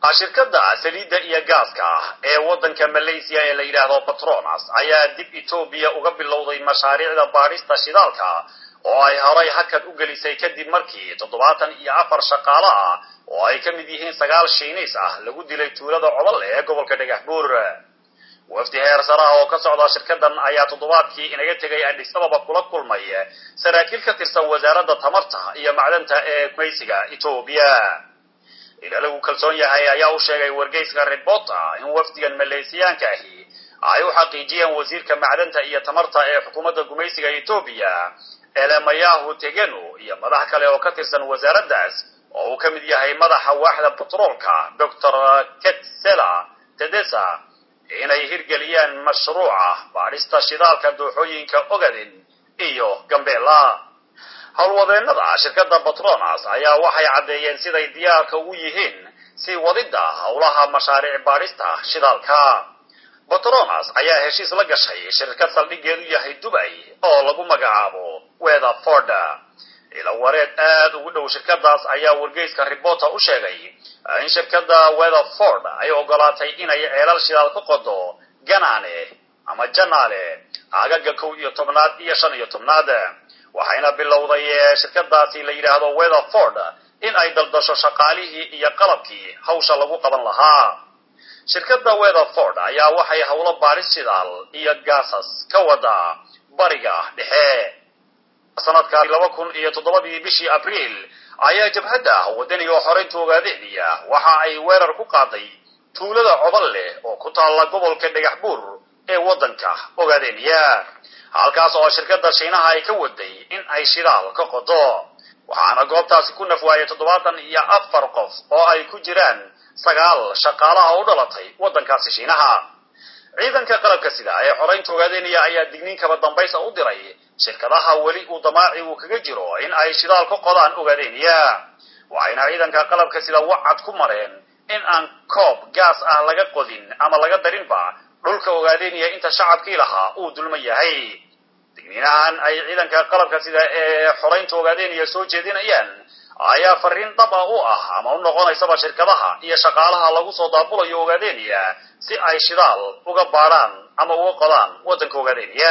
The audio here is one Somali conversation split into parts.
shirkadda saliidda iyo gaaska ee waddanka malaysia ee la yidhaahdo patronas ayaa dib etoobiya uga bilowday mashaariicda baadhista shidaalka oo ay horay hakad u gelisay kadib markii toddobaatan iyo afar shaqaale ah oo ay ka mid yihiin sagaal shiiniis ah lagu dilay tuulada cobole ee gobolka dhagaxbuur wafdi heer saraha oo ka socda shirkadan ayaa toddobaadkii inaga tegay adhis ababa kula kulmay saraakiil ka tirsan wasaaradda tamarta iyo macdanta ee gumaysiga etoobiya ila lagu kalsoon yahay ayaa u sheegay wargeyska rebota in wafdigan maleysiyaanka ahi ay u xaqiijiyeen wasiirka macdanta iyo tamarta ee xukuumadda gumaysiga etoobiya elemayahu tegenu iyo madax kale oo ka tirsan wasaaraddaas oo uu ka mid yahay madaxa waaxda batroolka doctor ketsela tedesa inay hirgeliyaan mashruuca baadhista shidaalka dooxooyinka ogaden iyo gambela howlwadeennada shirkadda batronas ayaa waxay caddeeyeen siday diyaarka ugu yihiin si wadidda howlaha mashaariic baadhista shidaalka batronas ayaa heshiis la gashay shirkad saldhigeedu yahay dubay oo lagu magacaabo weatherford ila wareed aad ugu dhow shirkadaas ayaa wargeyska ribota u sheegay in shirkadda weatherford ay ogolaatay inay ceelal shidaal ka qodo ganane ama janaale aagaga kow iyo tobnaad iyo shan iyo tobnaad waxayna bilowday shirkadaasi la yidhaahdo weatherford in ay daldasho shaqaalihii iyo qalabkii hawsha lagu qaban lahaa shirkadda weatherford ayaa waxay howlo baadhis shidaal iyo gaasas ka wada bariga dhexe sanadka laba kun iyo toddobadii bishii abriil ayaa jabhadda wadaniga xoreynta ogaadeediya waxa ay weerar ku qaaday tuulada cobal leh oo ku taalla gobolka dhagax buur ee waddanka ogaadeeniya halkaas oo shirkadda shiinaha ay ka waday in ay shidaal ka qodo waxaana goobtaasi ku nafwaayay toddobaatan iyo afar qof oo ay ku jiraan sagaal shaqaalaha u dhalatay waddankaasi shiinaha ciidanka qalabka sida ee xoreynta ogaadeeniya ayaa digniin kaba dambaysa u diray shirkadaha weli uu damaaci uu kaga jiro in ay shidaal ka qodaan ogaadeeniya waxayna ciidanka qalabka sida wacad ku mareen in aan koob gaas ah laga qodin ama laga darinba dhulka ogaadeeniya inta shacabkii lahaa uu dulman yahay digniinahan ay ciidanka qalabka sida ee xoreynta ogaadeeniya soo jeedinayaan ayaa fariin dhaba u ah ama u noqonaysaba shirkadaha iyo shaqaalaha lagu soo daabulayo ogaadeeniya si ay shidaal uga baadhaan ama uga qodaan waddanka ogaadeeniya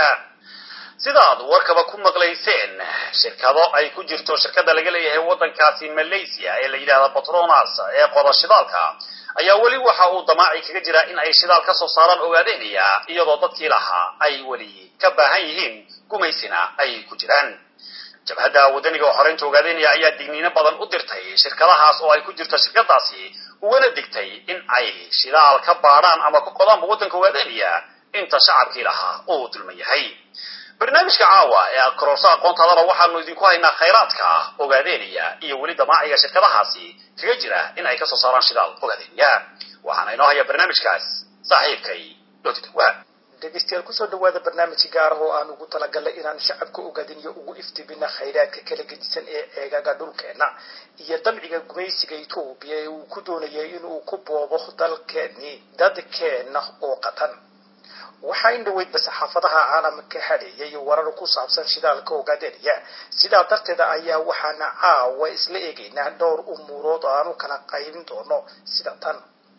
sidaad warkaba ku maqlayseen shirkado ay ku jirto shirkada laga leeyahay waddankaasi malaysia ee la yidhahda patronas ee qoda shidaalka ayaa weli waxa uu damaaci kaga jiraa in ay shidaal ka soo saaraan ogaadeeniya iyadoo dadkii lahaa ay weli ka baahan yihiin gumaysina ay ku jiraan jabhadda wadaniga xoreynta ogaadeeniya ayaa digniino badan u dirtay shirkadahaas oo ay ku jirto shirkadaasi ugana digtay in ay shidaal ka baadhaan ama ka qodaanba waddanka ogaadeeniya inta shacabkii lahaa uu dulman yahay barnaamijka caawa ee kororsa aqoontaadana waxaanu idinku haynaa khayraadka ogaadeeniya iyo weli damaaciga shirkadahaasi kaga jira in ay kasoo saaraan shidaal ogaadeeniya waxaana inoo haya barnaamijkaas saaxiibkay lotidawaa dhegeystayaal kusoo dhawaada barnaamij gaar ah oo aan ugu talagalnay inaan shacabka ogaadiniyo ugu iftiimina khayraadka kala gedisan ee ceegaga dhulkeena iyo damciga gumaysiga etoobiya ee uu ku doonayay inuu ku boobo dalkeeni dadkeena oo qatan waxaa in dhaweydba saxaafadaha caalamka hadheeyay warar ku saabsan shidaalka ogaadeeniya sidaa darteeda ayaa waxaana caawa isla eegaynaa dhowr umuurood oo aan u kala qaybin doono sida tan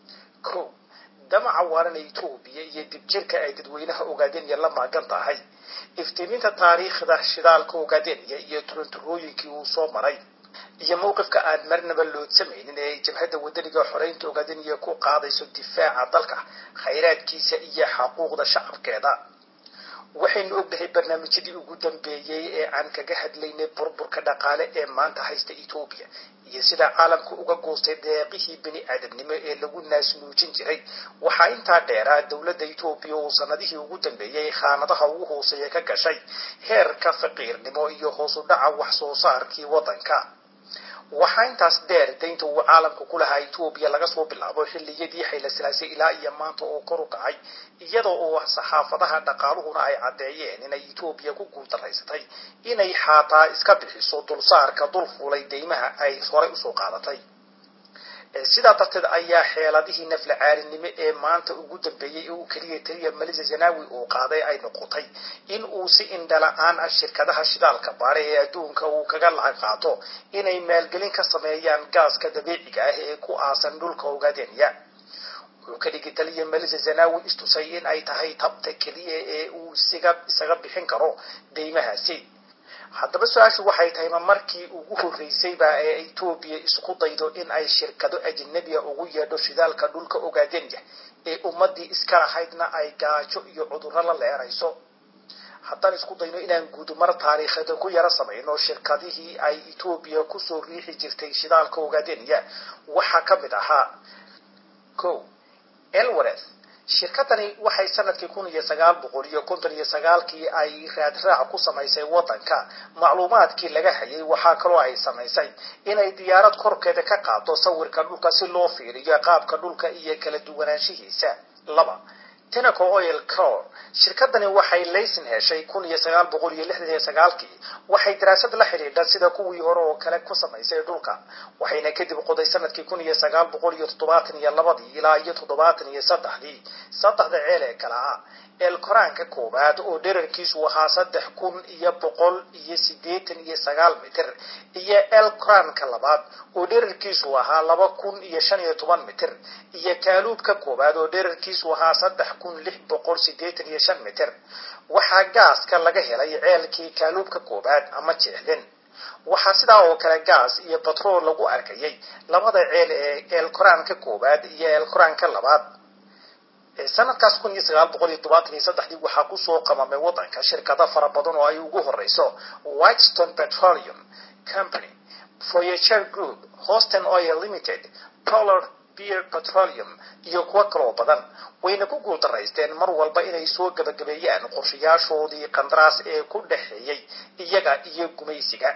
ko damaca waaran etoobiya iyo dibjirka ay dadweynaha ogaadeeniya la maagan tahay iftiiminta taariikhda shidaalka ogaadeeniya iyo turanturooyinkii uu soo maray iyo mowqifka aan marnaba loodsamaynin ee ay jabhadda wadaniga xoreynta ogaadaniya ku qaadayso difaaca dalka khayraadkiisa iyo xaquuqda shacabkeeda waxaynu ognahay barnaamijyadii ugu dambeeyey ee aan kaga hadlaynay burburka dhaqaale ee maanta haysta etoobiya iyo sida caalamka uga goostay deeqihii bini aadamnimo ee lagu naasnuujin jiray waxaa intaa dheeraa dowladda etoobiya oo sanadihii ugu dambeeyey khaanadaha ugu hooseeya ka gashay heerka faqiirnimo iyo hoos u dhaca wax soo saarkii waddanka waxaa intaas dheer daynta uu caalamka ku lahaa etoobiya laga soo bilaabo xilliyadii xaylasalaasay ilaa iyo maanta oo kor u kacay iyada oo saxaafadaha dhaqaaluhuna ay caddeeyeen inay etoobiya ku guultaraysatay inay xaataa iska bixiso dulsaarka dul fuulay deymaha ay horay usoo qaadatay sidaa darteed ayaa xeeladihii nafla caalinimo ee maanta ugu dambeeyey ee uu keliya taliya malisa zanawi uu qaaday ay noqotay in uu si indhala-aan ah shirkadaha shidaalka baare ee adduunka uu kaga lacag qaato inay maalgelin ka sameeyaan gaaska dabiiciga ah ee ku aasan dhulka ogaadenya wuxuu ka dhigi taliya malisa zanawi istusay in ay tahay tabta keliya ee uu isiga isaga bixin karo deymahaasi haddaba su-aashu waxay tahay ma markii ugu horreysayba ee etoobiya isku daydo in ay shirkado ajnabiya ugu yeedho shidaalka dhulka ogaadenya ee ummadii iska lahaydna ay gaajo iyo cudurro la leerayso haddaan isku dayno inaan guudumar taariikheeda ku yaro samayno shirkadihii ay etoobiya kusoo riixi jirtay shidaalka ogaadenya waxaa ka mid ahaa ko elwareth shirkadani waxay sanadkii kun iyo sagaal boqol iyo konton iyo sagaalkii ay raadraac ku samaysay waddanka macluumaadkii laga hayay waxaa kaloo ay samaysay inay diyaarad korkeeda ka qaado sawirka dhulka si loo fiiriyo qaabka dhulka iyo kala duwanaanshihiisa laba tenaco oil cor shirkadani waxay laysin heshay kun iyo sagaal boqol iyo lixdan iyo sagaalkii waxay daraasad la xidhiidha sida kuwii hore oo kale ku samaysay dhulka waxayna kadib qoday sanadkii kun iyo sagaal boqol iyo toddobaatan iyo labadii ilaa iyo toddobaatan iyo saddexdii saddexda ceel ee kale ah eelkoraanka koowaad oo dherarkiisu ahaa saddex kun iyo boqol iyo siddeetan iyo sagaal mitir iyo eelkoraanka labaad oo dherarkiisu ahaa laba kun iyo shan iyo toban mitir iyo kaaluubka koowaad oo dherarkiisu ahaa saddex kun lix boqol siddeetan iyo shan mitir waxaa gaaska laga helay ceelkii kaaluubka koowaad ama jeexdin waxaa sidaa oo kale gaas iyo batrool lagu arkayay labada ceel ee eelkoraanka koowaad iyo eelkoraanka labaad sanadkaas kun iyo sagaal boqol iyo todobaatan iyo saddexdii waxaa kusoo qamamay waddanka shirkado fara badan oo ay ugu horeyso whitestone petroleum company voyager group houston oil limited polar beer petroleum iyo kuwo kaloo badan wayna ku guuldaraysteen mar walba inay soo gabagabeeyaan qorshayaashoodii qandaraas ee ku dhexeeyey iyaga iyo gumaysiga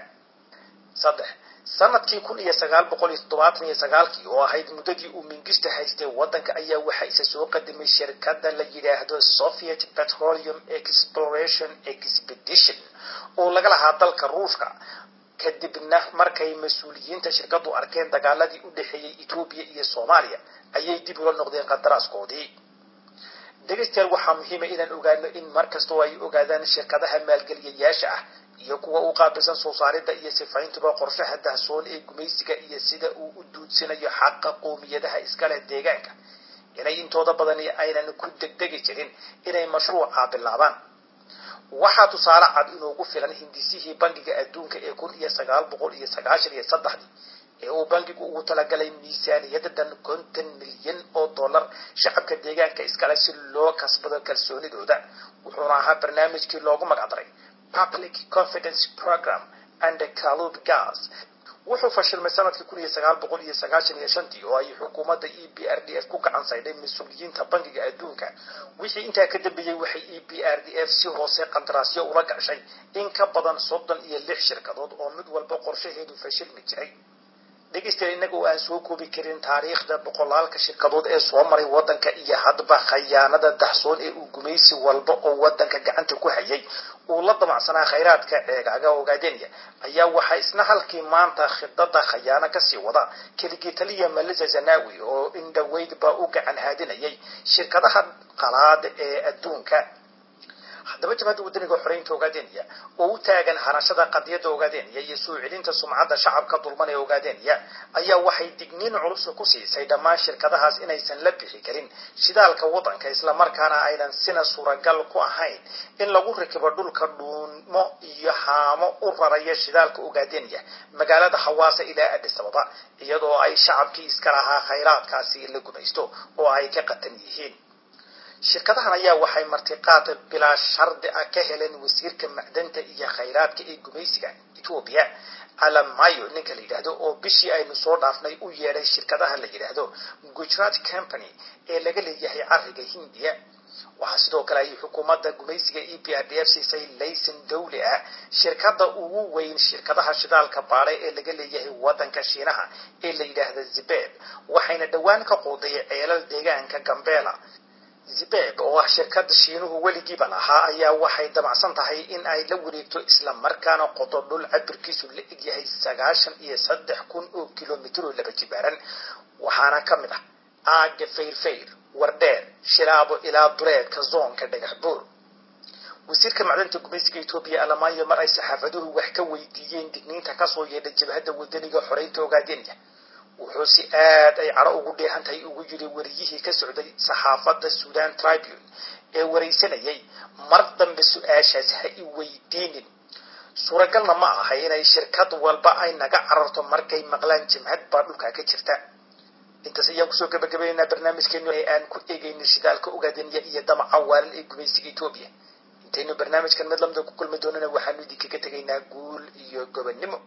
saddex sanadkii kun iyo sagaal boqol iyo toddobaatan iyo sagaalkii oo ahayd muddadii uu mingista haystay waddanka ayaa waxaa isa soo qadimay shirkadda la yidhaahdo soviet petroleum exploration expedition oo laga lahaa dalka ruushka kadibna markay mas-uuliyiinta shirkadu arkeen dagaaladii u dhexeeyey etoobiya iyo soomaaliya ayay dib ula noqdeen qandaraaskoodii dhegaystayaal waxaa muhiima inaan ogaano in mar kastoo ay ogaadaan shirkadaha maalgeliyayaasha ah iyo kuwa u qaabilsan soo saaridda iyo sifayntuba qorshaha dahsoon ee gumaysiga iyo sida uu u duudsinayo xaqa qoomiyadaha iskale deegaanka inay intooda badani aynan ku degdegi jirin inay mashruuca bilaabaan waxaa tusaale cad inoogu filan hindisihii bangiga adduunka ee kun iyo sagaal boqol iyo sagaashan iyo saddexdii ee uu bangigu ugu talagalay miisaaniyada dhan konton milyan oo dollar shacabka deegaanka iskale si loo kasbado kalsoonidooda wuxuuna ahaa barnaamijkii loogu magacdaray public confidence program and calub gas wuxuu fashilmay sanadkii kun iyo sagaal boqol iyo sagaashan iyo shantii oo ay xukuumadda e b r d f ku gacan saydhay mas-uuliyiinta bangiga adduunka wixii intaa ka dambeeyey waxay e b r d f si hoose qandaraasyo ula gashay in ka badan soddon iyo lix shirkadood oo mid walba qorshaheedu fashilmi jiray dhegaystayaal innaga oo aan soo koobi karin taariikhda boqolaalka shirkadood ee soo maray waddanka iyo hadba khayaanada daxsoon ee uu gumaysi walba oo waddanka gacanta ku hayay uu la damacsanaa khayraadka ceegaaga ogaadenya ayaa waxaa isna halkii maanta khidada khayaano kasii wada keligii taliya malisa zanawi oo indhaweydba u gacan haadinayay shirkadaha qalaad ee adduunka haddaba jabhadda wadaniga xoreynta ogaadenya oo u taagan hanashada qadiyadda ogaadenya iyo soo celinta sumcadda shacabka dulman ee ogaadenya ayaa waxay digniin culus ku siisay dhammaan shirkadahaas inaysan la bixi karin shidaalka waddanka islamarkaana aynan sina suuragal ku ahayn in lagu rakibo dhulka dhuunmo iyo haamo u raraya shidaalka ogaadenya magaalada hawaasa ilaa adis ababa iyadoo ay shacabkii iska lahaa khayraadkaasi la gumaysto oo ay ka qatan yihiin shirkadahan ayaa waxay martiqaad bilaa shardi ah ka heleen wasiirka macdanta iyo khayraadka ee gumaysiga etoobiya alamayo ninka la yidhaahdo oo bishii aynu soo dhaafnay u yeedhay shirkadaha la yidhaahdo gujarat company ee laga leeyahay cariga hindiya waxaa sidoo kale ay xukuumadda gumaysiga e p r d f siisay layson dawli ah shirkadda ugu weyn shirkadaha shidaalka baadhe ee laga leeyahay waddanka shiinaha ee la yidhaahda zibeb waxayna dhowaan ka quuday ceelal deegaanka gambeela zibeb oo ah shirkada shiinuhu weligiiba lahaa ayaa waxay damacsan tahay in ay la wareegto isla markaana qodo dhul cabirkiisu la egyahay sagaashan iyo saddex kun oo kilomitr oo laba jibaaran waxaana ka mid ah aaga fayrfayr wardheer shilaabo ilaa dureedka zoonka dhagax buur wasiirka macdanta gumaysiga etoobiya alamaayo mar ay saxaafaduhu wax ka weydiiyeen digniinta kasoo yeedha jabhadda wadaniga xoreynta ogaadenya wuxuu si aad ay cadho ugu dheehan tahay ugu yiri wariyihii ka socday saxaafadda sudan tribune ee waraysanayay mar dambe su-aashaas ha i weydiinin suuragalna ma aha inay shirkad walba ay naga cararto markay maqlaan jimhad baa dhulkaa ka jirta intaas ayaan kusoo gabagabaynaynaa barnaamijkeenu ee aan ku eegayna shidaalka ogaadenya iyo damaca waalan ee gumaysiga etoobiya intaynu barnaamijkan mid lamida ku kulmi doonana waxaanu idinkaga tegaynaa guul iyo gobonnimo